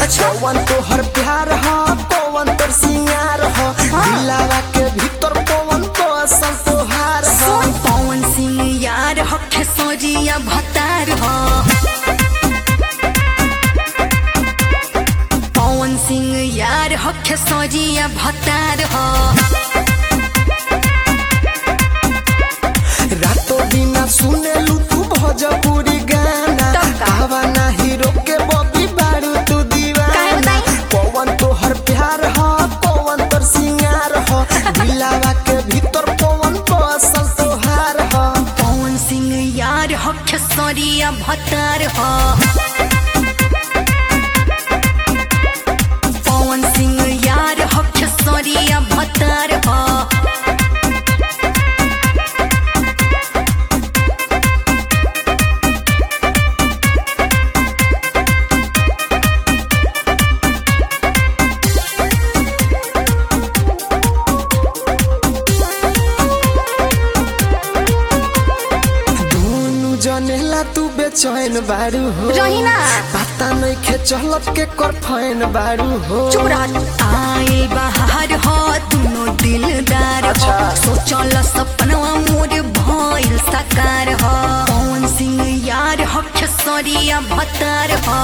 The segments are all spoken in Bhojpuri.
अच्छा पवन तोहर प्यार ह पवन तोर सिंगार ह दिलावा के भीतर पवन तो असल तोहार ह सुन पवन सिंह यार हो खेसरिया भतार हो पवन सिंह यार हो खेसरिया भतार हो रातो बिना सुनेलू तू भोजपुरी गाना तब का? कहवा ना हीरो के बबी बारू तू काहे दीवाना बताई? पवन तोहर प्यार ह पवन तोर सिंगार ह दिलावा के भीतर पवन तो असल तोहार ह पवन सिंह यार हो खेसरिया भतार हो पवन सिंह यार हो खेसरिया भतार हो दोनों जनेला तू बेचैन बारू हो रही ना। पता नहीं खे चलत के कर फैन बारू हो चुप रह आए बाहर हो दोनों दिलदार हो अच्छा। सोचल सपनवा मोर भइल साकार हो पवन सिंह यार हो खेसरिया भतार हो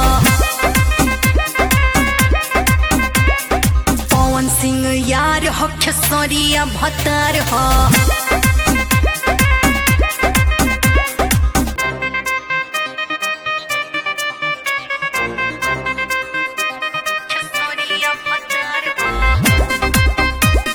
पवन सिंह यार हो खेसरिया भतार हो खेसरिया भतार हो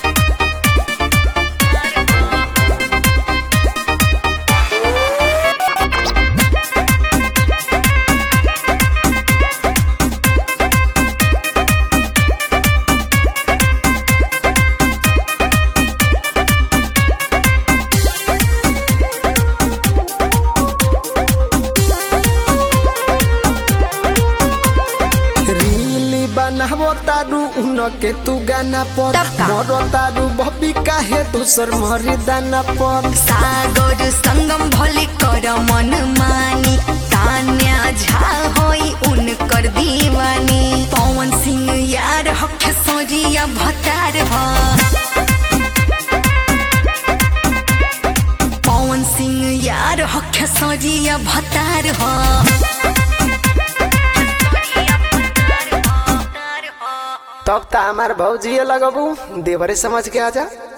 रीली बनाबो तारू उन के तू गाना पर तब का? मरो तारू बबी काहे दूसर मरी दाना पर सागर संगम भले कर मन मानी तान्या झा होई उनकर दीवानी पवन सिंह यार हो खेसरिया भतार हो पवन सिंह यार हो खेसरिया भतार हो तब ता हमार भौजी लगबू देवरे समझ के आजा